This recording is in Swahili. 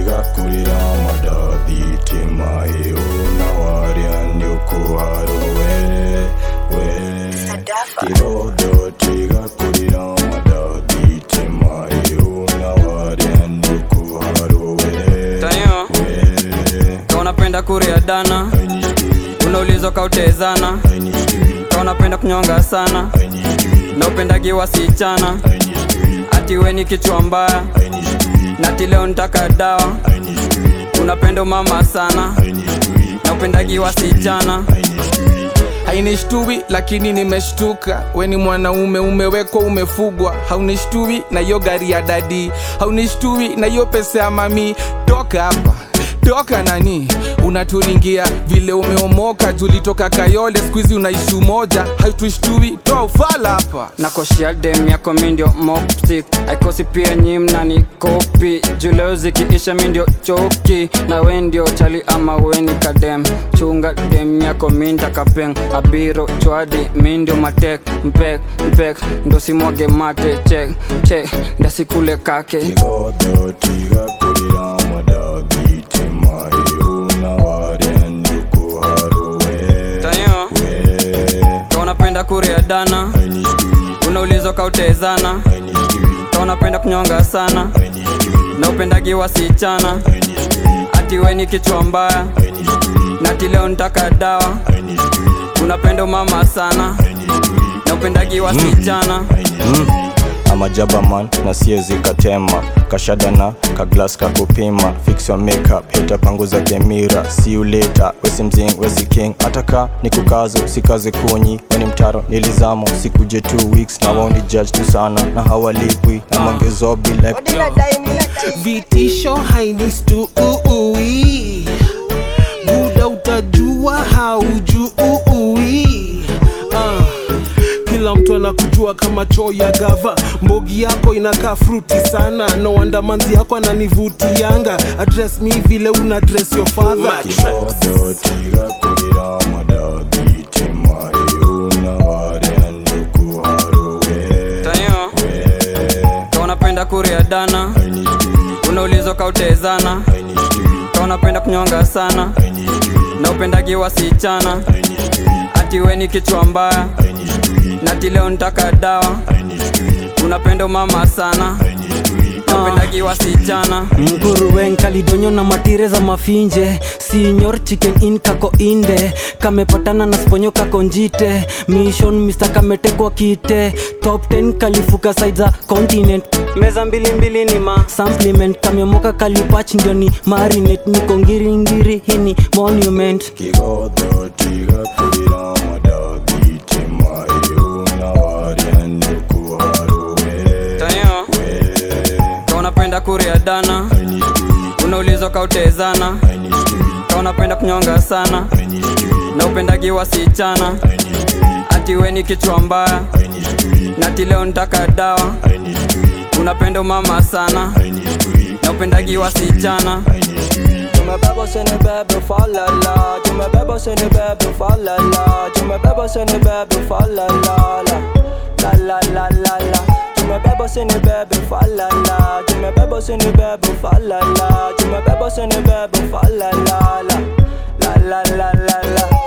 tigakurira madathi timahiu na waria ndiukuharuwe we kigodo tigakurira madathi timahiu na waria ndiukuharuwe tayo we ka unapenda kuria dana I need to unaulizwa kautezana I need to ka unapenda kunyonga sana I need to na upendagi wasichana I need to ati we ni kichwa mbaya I need to na ati leo nitaka dawa I need to unapenda mama sana I need to na upendagi wasichana I need to hainishtui lakini nimeshtuka we ni mwanaume umewekwa umefugwa haunishtui na hiyo gari ya dadi haunishtui na hiyo pesa ya mami toka hapa toka nani unaturingia vile umeomoka tulitoka kayole skuizi unaishi umoja hautushtui toa ufala hapa nakoshia dem yako mindio moptik aikosi pia nyi mnani kopi juleo zikiisha mindio choki na we ndio chali ama weni kadem chunga dem yako minta kapeng abiro chwadi mindio matek mpek mpek ndo simwage mate chek chek ndasikule kake kigodo tigakurira madathi timahiu na waria ndiukuharuwe tayo we ka unapenda kuria dana I need to unaulizwa kautezana I need to ka unapenda kunyonga sana I need to na upendagi wasichana I need to ati we ni kichwa mbaya I need to na ati leo nitaka dawa I need to unapenda mama sana I need to na upendagi wasichana amajaba man na siezi katema kashadana kaglas kakupima fix your makeup hita panguza kemira see you later wesi mzing wesi king ataka ni kukazo sikaze kunyi weni mtaro nilizamo sikuje two weeks na wao ni judge tu sana na hawalipwi na mangezobi like vitisho hainistui buda utajua haujui ah. kila mtu anakujua kama choo ya gava mbogi yako inakaa fruti sana no wonder manzi yako ananivutianga address mi vile una dress your father kigodo tigakurira madathi timahiu na waria ndikuharuwe tayo ka unapenda kuria dana I need to unaulizwa kautezana I need to ka unapenda kunyonga sana I need to na upendagi wasichana I need to ati we ni kichwa mbaya I need to na ati leo nitaka dawa I need to unapenda mama sana I need to na upendagi wasichana mguruwen kalidonyo na matire za mafinje sinyor chicken in kako inde kamepatana na sponyo kako njite mission mr kametekwa kite top 10 kalifuka side za continent meza mbilimbili ni ma supplement kamemoka kalipach ndio ni marinate niko ngiringiri hini monument kigodo tigakurira madathi timahiu na waria ndikuharuwe tayo ka unapenda kuria dana I need to unaulizwa kautezana I need to ka unapenda kunyonga sana I need to na upendagi wasichana I need to ati we ni kichwa mbaya I need to na ati leo nitaka dawa I need to unapenda mama sana I need to na upendagi wasichana I need to Tu me bebo se ne bebe fa la la Tu me bebo se ne bebe fa la la Tu me bebo se ne bebe fa la la la La la la la la Tu me bebo se ne bebe fa la la Tu me bebo se ne bebe fa la la Tu me bebo se ne bebe fa la la la La la la la la